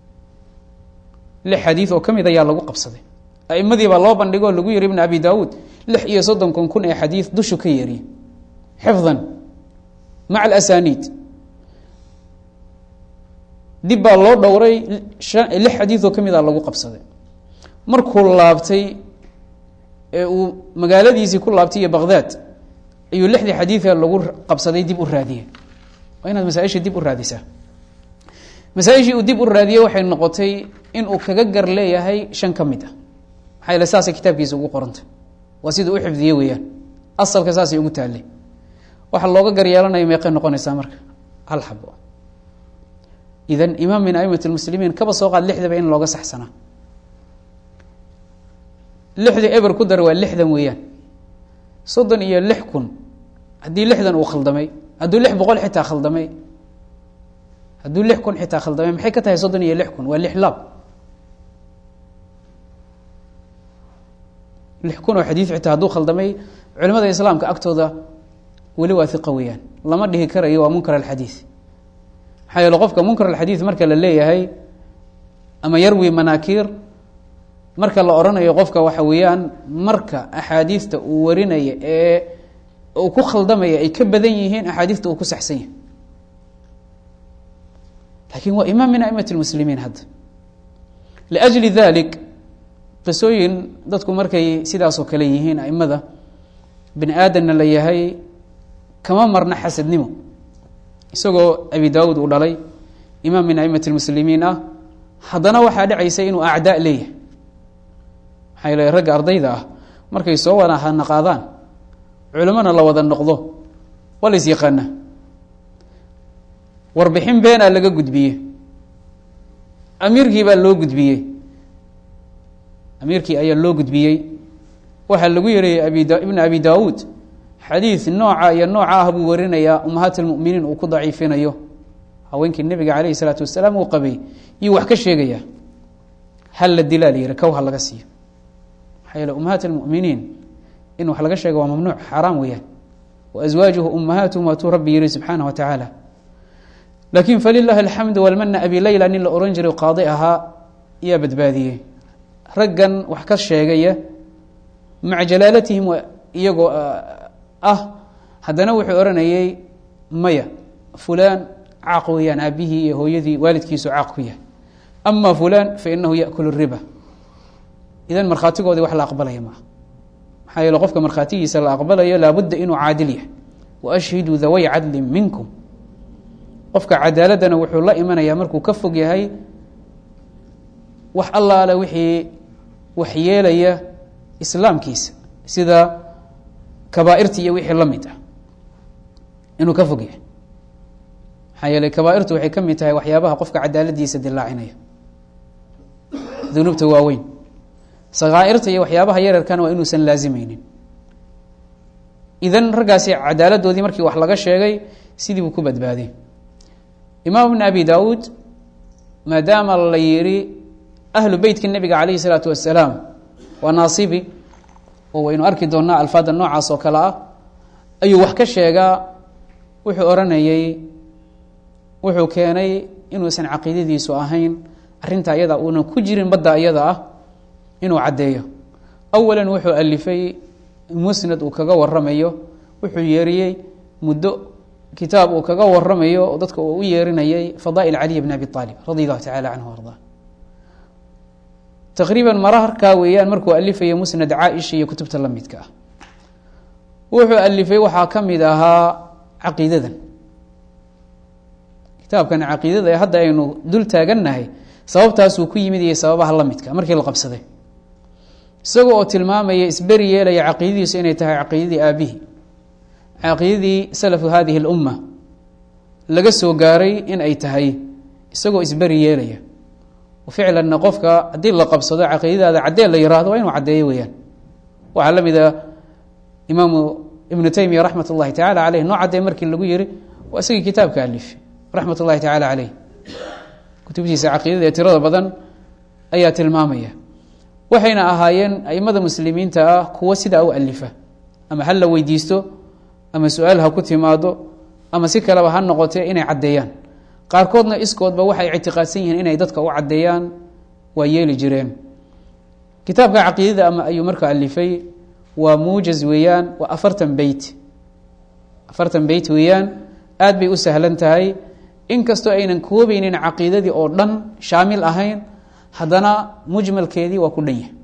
lix xadiid oo ka mid ayaa lagu qabsaday aimadii baa loo bandhigoo lagu yihi ibn abi daawuud lix iyo soddon kun kun ee xadiid dushu ka yeeriyey xifdan maca alasaniid dib baa loo dhowray lix xadiid oo ka mid a lagu qabsaday markuu laabtay ee uu magaaladiisii ku laabtay iyo baqdaad ayuu lixdii xadiida lagu qabsaday dib u raadiyey waa inaad masaaisha dib u raadisaa masaaishii uu dib u raadiyey waxay noqotay in uu kaga gar leeyahay shan ka mid ah maxaa yale saasay kitaabkiisa ugu qorantay waa sidau u xifdiye weeyaan asalka saasay ugu taallay waxa looga gar yeelanayo meeqay noqonaysaa marka hal xabo idan imaam min aimati lmuslimiin kaba soo qaad lixdaba in looga saxsanaa lixdii eber ku dar waa lixdan weeyaan soddon iyo lix kun haddii lixdan uu khaldamay hadduu lix boqol xitaa khaldamay hadduu lix kun xitaa khaldamay maxay ka tahay soddon iyo lix kun waa lix laab lix kun oo xadiid xitaa hadduu khaldamay culimada islaamka agtooda weli waa hiqa weeyaan lama dhihi karayo waa munkar alxadiid maxaa yeele qofka munkar alxadiid marka la leeyahay ama yarwi manaakiir marka la odhanayo qofka waxa weeyaan marka axaadiista uu warinaya ee uu ku khaldamaya ay ka badan yihiin axaadiista uu ku saxsan yahay lakin waa imaam min aimati lmuslimiin hadda liajli dalik qisooyin dadku markay sidaasoo kale yihiin aimada bini aadamna la yahay kama marna xasadnimo isagoo abi daawuud uu dhalay imaam min aimati lmuslimiin ah haddana waxaa dhacaysa inuu acdaa leeyahay maxaa yele ragga ardayda ah markay soo wada hana qaadaan culimona la wada noqdo waa la is yaqaana warbixin beenaa laga gudbiye amiirkii baa loo gudbiyey amiirkii ayaa loo gudbiyey waxaa lagu yihi abi ibn abi daawuud xadiid nooca iyo nooca ah buu warinayaa umahaat lmuminiin uu ku daciifinayo haweenkii nebiga caleyhi salaatu wasalaam uu qabay yuu wax ka sheegaya hal la dilaa la yihi kow ha laga siiyo maxaa yeele umahaat almuminiin in wax laga sheego waa mamnuuc xaaraam weeyaan wa aswaajuhu ummahaatuhum waatuu rabbi yihi subxaanah wa tacaala laakin falilahi alxamdu walmana abi leyla nin la ohan jiray qaadi ahaa yaa badbaadiyey raggan wax ka sheegaya maca jalaalatihim iyagoo ah haddana wuxuu ohanayey maya fulaan caaq weeyaan aabihii iyo hooyadii waalidkiisu caaq ku yahay ama fulaan fainahu yakulu riba idan markhaatigoodii wax la aqbalaya maaha maxaa yeele qofka markhaatigiisa la aqbalayo laabudda inuu caadil yahay waashhiduu daway cadlin minkum qofka cadaaladana wuxuu la imanayaa markuu ka fog yahay wax allaale wixii waxyeelaya islaamkiisa sida kabaairta iyo wixii la mid ah inuu ka fog yahay maxaa yeeley kabaairtu waxay ka mid tahay waxyaabaha qofka cadaaladiisa dilaacinaya dunuubta waaweyn sakaairta iyo waxyaabaha yararkana waa inuusan laazimeynin idan raggaasi cadaaladoodii markii wax laga sheegay sidii buu ku badbaaday imaam ibn abi daawuud maadaama la yihi ahlu beytka nebiga calayhi salaatu wasalaam waa naasibi oo waynu arki doonaa alfaada noocaas oo kale ah ayuu wax ka sheegaa wuxuu odhanayey wuxuu keenay inuusan caqiidadiisu ahayn arinta ayada uunan ku jirin badda ayada ah inuu caddeeyo awalan wuxuu alifay musnad uu kaga waramayo wuxuu yeeriyey muddo kitaab uu kaga waramayo oo dadka uu u yeerinayay fadaa'il caliy bn abi aalib radi allahu tacala canhu arda taqriiban mararkaa weeyaan markuu alifaya musnad caaisha iyo kutubta la midka ah wuxuu alifay waxaa ka mid ahaa caqiidadan kitaabkan caqiidada ee hadda aynu dul taagannahay sababtaasuu ku yimid iyo sababaha la midka markii la qabsaday isaga oo tilmaamaya isberi yeelaya caqiidadiisu inay tahay caqiidadii aabihi caqiidadii salafu hadihi اlumma laga soo gaaray in ay tahay isagoo isberi yeelaya ficlanna qofka haddii la qabsado caqiidadaada caddee la yihahdo waa inuu caddeeyo weeyaan waxaa la mida imaamu ibnu taymiya raxmat اllahi tacala caleyh noo caddee markii lagu yiri waa isagii kitaabka alif raxmat اllahi tacala caleyh kutubtiisa caqiidada ee tirada badan ayaa tilmaamaya waxayna ahaayeen aimada muslimiinta ah kuwo sidaa u alifa ama ha la weydiisto ama su-aal ha ku timaado ama si kaleba ha noqotee inay caddeeyaan qaarkoodna iskoodba waxay ictiqaadsan yihiin inay dadka u caddeeyaan waa yeeli jireen kitaabka caqiidada ama ayuu marka alifay waa muujaz weeyaan waa afartan beyt afartan beyt weeyaan aad bay u sahlan tahay inkastoo aynan koobeynin caqiidadii oo dhan shaamil ahayn haddana mujmalkeedii waa ku dhan yahay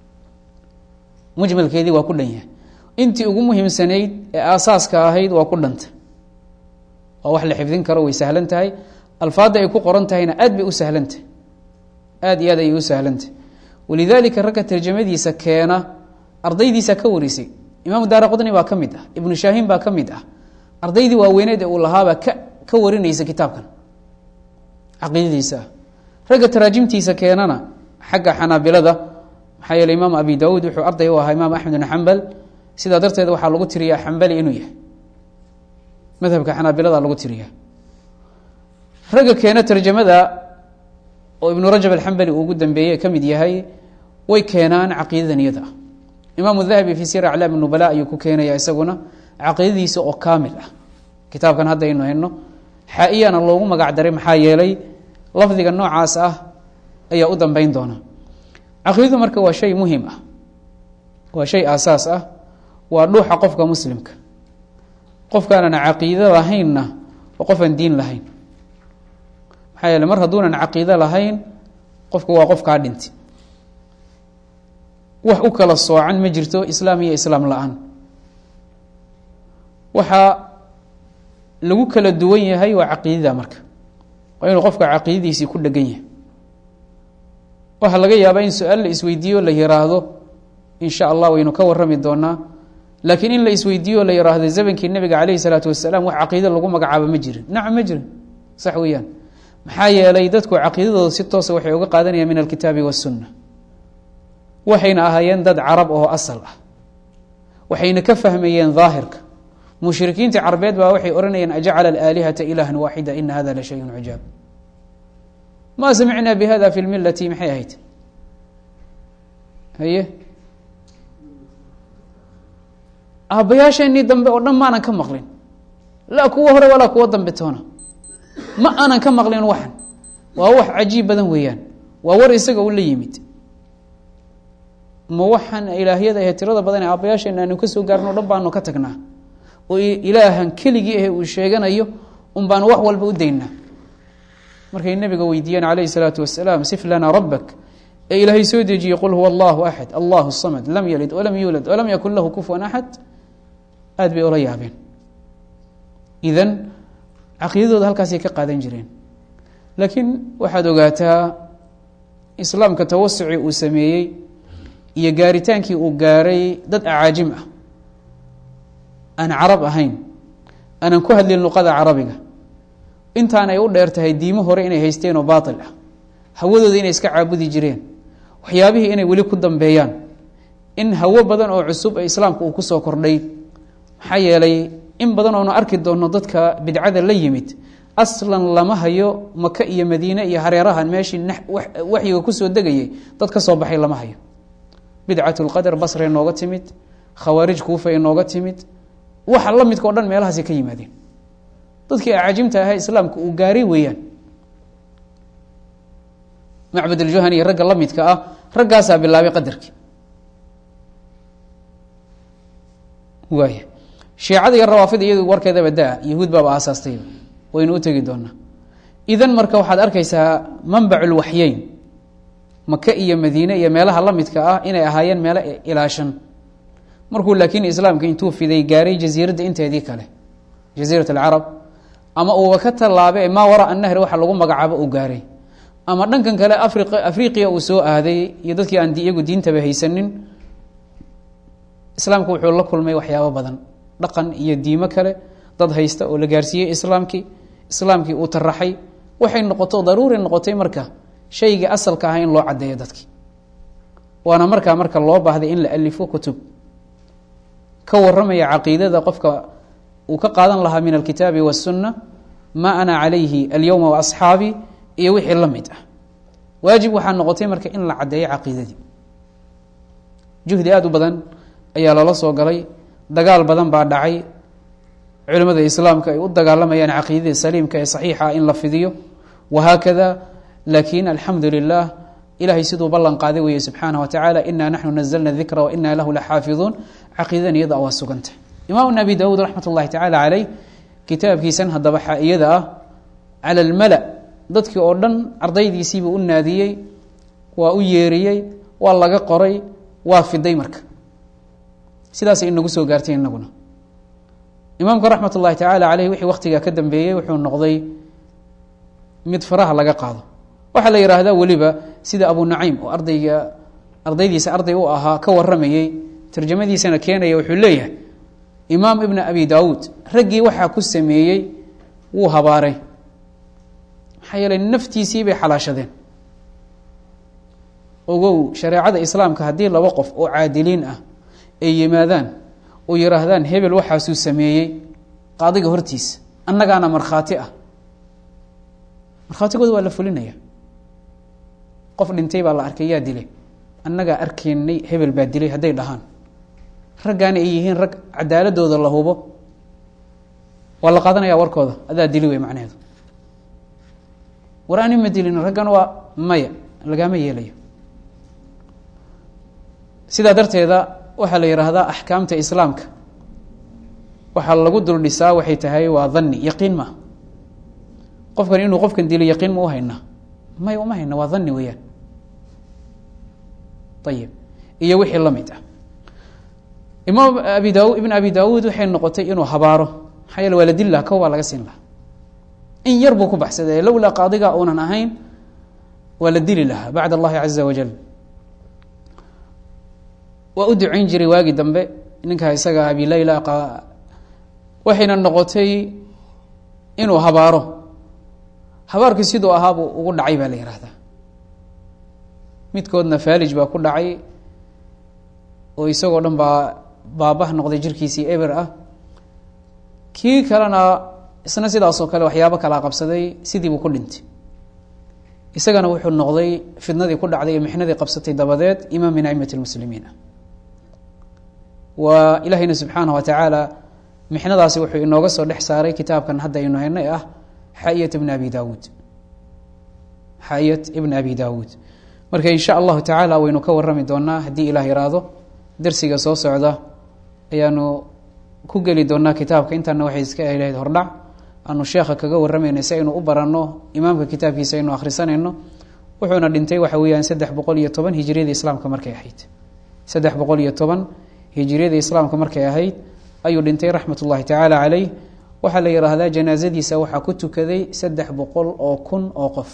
mujmalkeedii waa ku dhan yahay intii ugu muhiimsanayd ee aasaaska ahayd waa ku dhanta waa wax la xifdin karo way sahlan tahay alfaadda ay ku qoran tahayna aad bay u sahlantahy aad iyo aad ayay u sahlantahy walidaalika ragga tarjamadiisa keena ardaydiisa ka warisay imaamu daara qudni baa ka mid ah ibnu shaahin baa ka mid ah ardaydii waaweyneed ee uu lahaabaa ka ka warinaysa kitaabkan caqiidadiisa ah ragga taraajimtiisa keenana xagga xanaabilada maxaa yeele imaam abi daawuud wuxuu arday u ahaa imaam axmed bn xambal sidaa darteed waxaa lagu tiriyaa xambali inuu yahay madhabka xanaabilada lagu tiriyaa ragga keena tarjamada oo ibnu rajab alxambali uu ugu dambeeyey ka mid yahay way keenaan caqiidadan iyada ah imaamu dahabi fi sir aclaam nubala ayuu ku keenaya isaguna caqiidadiisa oo kaamil ah kitaabkan haddaynu hayno xaa-iyana loogu magac daray maxaa yeelay lafdiga noocaas ah ayaa u dambeyn doona caqiidadu marka waa shay muhim ah waa shay aasaas ah waa dhuuxa qofka muslimka qofkaanana caqiido lahaynna waa qofaan diin lahayn maxaa yeele mar hadduunan caqiido lahayn qofka waa qof kaa dhinti wax u kala soocan ma jirto islaam iyo islaam la-aan waxaa lagu kala duwan yahay waa caqiidada marka waa inuu qofka caqiidadiisii ku dhegan yahay waxaa laga yaabaa in su-aal la isweydiiyo la yiraahdo in sha allah waynu ka warami doonaa laakiin in la isweydiiyo la yiraahdo zamankii nabiga caleyhi salaatu wasalaam wax caqiida lagu magacaabo ma jirin nacam ma jirin sax weeyaan maxaa yeelay dadku caqiidadooda si toosa waxay uga qaadanayaan min alkitaabi wasunna waxayna ahaayeen dad carab oo asal ah waxayna ka fahmayeen daahirka mushrikiinta carbeed baa waxay odhanayeen ajacala alaalihata ilahan waaxida ina hada la shayun cujaab ma samicnaa bi hada fi lmilati maxay ahayd haye aabbayaasheenii dambe oo dhan maanan ka maqlin laa kuwa hore walaa kuwa dambe toona ma aanan ka maqlin waxan waa wax cajiib badan weeyaan waa war isaga u la yimid ma waxaan ilaahyada ahe tirada badan ee aabbayaasheena aanu ka soo gaarno o dhan baanu ka tagnaa oo ilaahan keligii ahe uu sheeganayo un baanu wax walba u daynaa markay nabiga weydiiyeen calayhi salaatu wasalaam sif lana rabbak ee ilaahay soo dejiyey qul huwa allahu axad allahu samad lam yalid walam yuulad walam yakun lahu kufuwan axad aada bay ola yaabeen idan caqiidadooda halkaasay ka qaadan jireen laakiin waxaad ogaataa islaamka tawasucii uu sameeyey iyo gaaritaankii uu gaaray dad acaajim ah aan carab ahayn aanan ku hadlin luqada carabiga intaan ay u dheer tahay diimo hore inay haysteen oo baatil ah hawadooda inay iska caabudi jireen waxyaabihii inay weli ku dambeeyaan in hawo badan oo cusub ee islaamka uu kusoo kordhay maxaa yeelay in badan oonu arki doonno dadka bidcada la yimid aslan lama hayo maka iyo madiine iyo hareerahan meeshii waxyiga kusoo degayay dad ka soo baxay lama hayo bidcat lqadar basre nooga timid khawaarij kuufa inooga timid waxa la midka o dhan meelahaasay ka yimaadeen dadkii acaajimta ahaa islaamka uu gaaray weeyaan macbad aljuhani ragga la midka ah raggaasaa bilaabay qadarkii waaya shiicada iyo rawaafid iyadu warkeedaba daa yahuud baaba aasaastayba waynu u tegi doonaa idan marka waxaad arkaysaa manbaculwaxyeyn maka iyo madiine iyo meelaha la midka ah inay ahaayeen meelo ilaashan markuu laakiin islaamka intuu fiday gaaray jasiiradda inteedii kale jasiirat alcarab ama uuba ka tallaabe maa waraa annahri waxa lagu magacaabo uu gaaray ama dhankan kale afri afriqiya uu soo aaday iyo dadkii aan iyagu diintaba haysanin islaamku wuxuu la kulmay waxyaabo badan dhaqan iyo diimo kale dad haysta oo la gaarsiiyey islaamkii islaamkii uu taraxay waxay noqoto daruuri noqotay marka shaygii asalka aha in loo caddeeyo dadkii waana markaa marka loo baahday in la alifo kutub ka waramaya caqiidada qofka uu ka qaadan lahaa min alkitaabi waاsunna maa ana calayhi alyowma waasxaabii iyo wixii la mid ah waajib waxaa noqotay marka in la caddeeyo caqiidadii juhdi aada u badan ayaa lala soo galay dagaal badan baa dhacay culimada islaamka ay u dagaalamayaan caqiidadii saliimka ee saxiixa in la fidiyo wahaakada laakiin alxamdu lilah ilahay siduu ballan qaaday weeye subxaanah wa tacaala inaa naxnu nazalna dikra wa inaa lahu laxaafiduun caqiidadan iyada waa suganta imaam abi daawuud raxmat ullahi tacaala caleyh kitaabkiisan haddaba iyada ah cala almala dadkii oo dhan ardaydiisiibuu u naadiyey waa u yeeriyey waa laga qoray waa fiday marka sidaasay inagu soo gaartay inaguna imaamka raxmat ullahi tacaala caleyh wixii wakhtigaa ka dambeeyey wuxuu noqday mid faraha laga qaado waxaa la yidhaahdaa weliba sida abu naciim oo ardayga ardaydiisa arday u ahaa ka waramayey tarjamadiisana keenaya wuxuu leeyahay imaam ibna abi daawuud raggii waxaa ku sameeyey wuu habaaray maxaa yeeley naftiisii bay xalaashadeen ogow shareecada islaamka haddii laba qof oo caadiliin ah ay yimaadaan oo yihaahdaan hebel waxaasuu sameeyey qaadiga hortiisa annagaana markhaati ah markhaatigooda waa la fulinaya qof dhintay baa la arkay yaa dilay annagaa arkaynay hebel baa dilay hadday dhahaan raggaana ay yihiin rag cadaaladooda la hubo waa la qaadanaya warkooda adaa dili wey macnaheedu war ani ma dilin raggan waa maya lagama yeelayo sidaa darteeda waxaa la yidhaahdaa axkaamta islaamka waxaa lagu dul dhisaa waxay tahay waa dhanni yaqiin maa qofkan inuu qofkan dilay yaqiin ma u haynaa may uma hayna waa dhanni weeyaan ayib iyo wixii la mid ah imaam abi da ibn abi daawuud waxay noqotay inuu habaaro maxaa yeele waa la dili laha kow baa laga siin lahaa in yar buu ku baxsaday lowlaa qaadiga uunan ahayn waa la dili lahaa bacd allahi caza wajal waa u ducayn jiray waagii dambe ninkaa isaga abi layla waxayna noqotay inuu habaaro habaarkii siduu ahaabuu ugu dhacay baa la yihahdaa midkoodna faalij baa ku dhacay oo isagoo dhan baa baabah noqday jirkiisii eber ah kii kalena isna sidaasoo kale waxyaabo kalaa qabsaday sidiibuu ku dhintay isagana wuxuu noqday fidnadii ku dhacday ee mixnadii qabsatay dabadeed imaam min aimati lmuslimiin ah waa ilaahayna subxaanah wa tacaala mixnadaasi wuxuu inooga soo dhex saaray kitaabkan hadda aynu haynay ah xayat ibn abi daawuud xayat ibn abi daawuud marka in sha allahu tacaala waynu ka warami doonaa haddii ilaah iraahdo darsiga soo socda ayaanu ku geli doonaa kitaabka intaana waxay iska ahlayd hordhac aanu sheekha kaga waramayna si aynu u baranno imaamka kitaabkiisa aynu akhrisanayno wuxuuna dhintay waxa weeyaan saddex boqol iyo toban hijriyada islaamka markay ahayd saddex boqol iyo toban hijriyada islaamka markay ahayd ayuu dhintay raxmat ullahi tacaala caleyh waxaa la yidhaahdaa janaasadiisa waxaa ku tukaday saddex boqol oo kun oo qof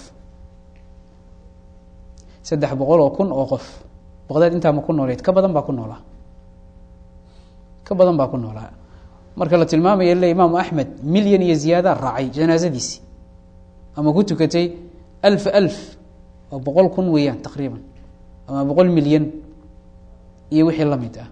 saddex boqol oo kun oo qof baqdaad intaa ma ku nooleed ka badan baa ku noolaa ka badan baa ku noolaa marka la tilmaamaya le imaamu axmed milyan iyo ziyaada raacay janaasadiisi ama ku tukatay alf alf waa boqol kun weeyaan taqriiban ama boqol milyan iyo wixii la mid ah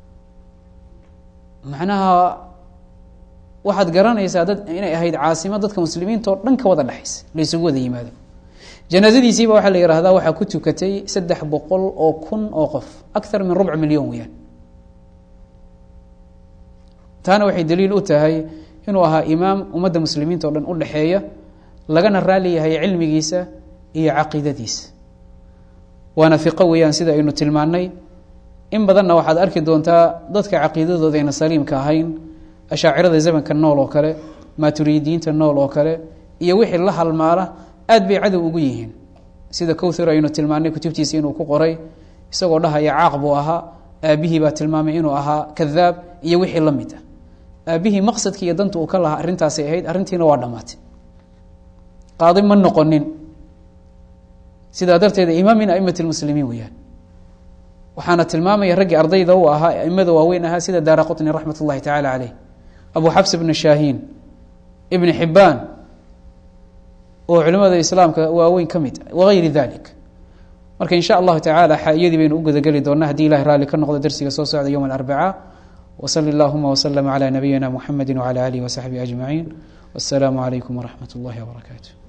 macnaha waxaad garanaysaa dad inay ahayd caasimo dadka muslimiinta oo dhan ka wada dhexaysa la isugu wada yimaado janaasadiisiiba waxaa la yihahdaa waxaa ku tukatay saddex boqol oo kun oo qof akthar min rubc milyan weyaan taana waxay daliil u tahay inuu ahaa imaam ummadda muslimiinta o dhan u dhexeeya lagana raali yahay cilmigiisa iyo caqiidadiisa waana fiqo weeyaan sida aynu tilmaannay in badanna waxaad arki doontaa dadka caqiidadooda ayna saliimka ahayn ashaacirada zamanka nool oo kale maaturiidiinta nool oo kale iyo wixii la halmaala aad bay cadow ugu yihiin sida cowthar aynu tilmaannay kutubtiisa inuu ku qoray isagoo dhahaya caaq buu ahaa aabihii baa tilmaamay inuu ahaa kadaab iyo wixii la mid ah aabihii maqsadkii iyo danta uu ka lahaa arrintaasay ahayd arrintiina waa dhammaatay qaadi ma noqonin sidaa darteeda imaam min aimati lmuslimiin weeyaan waxaana tilmaamaya raggii ardayda u ahaa aimada waaweyn ahaa sida daara qutni raxmat ullahi tacala caleyh abu xabs ibn shaahiin ibn xibaan oo culimada islaamka waaweyn ka mid wagayri dalik marka in sha allahu tacala iyadii baynu u gudageli doonaa haddii ilahay raalli ka noqdo darsiga soo socda yowma alarbacaa wsali allahuma wslama cla nabiyina muxamedi wcala alihi wasaxbihi ajmaciin wassalaamu calaykum waraxmat اllahi wbarakaatu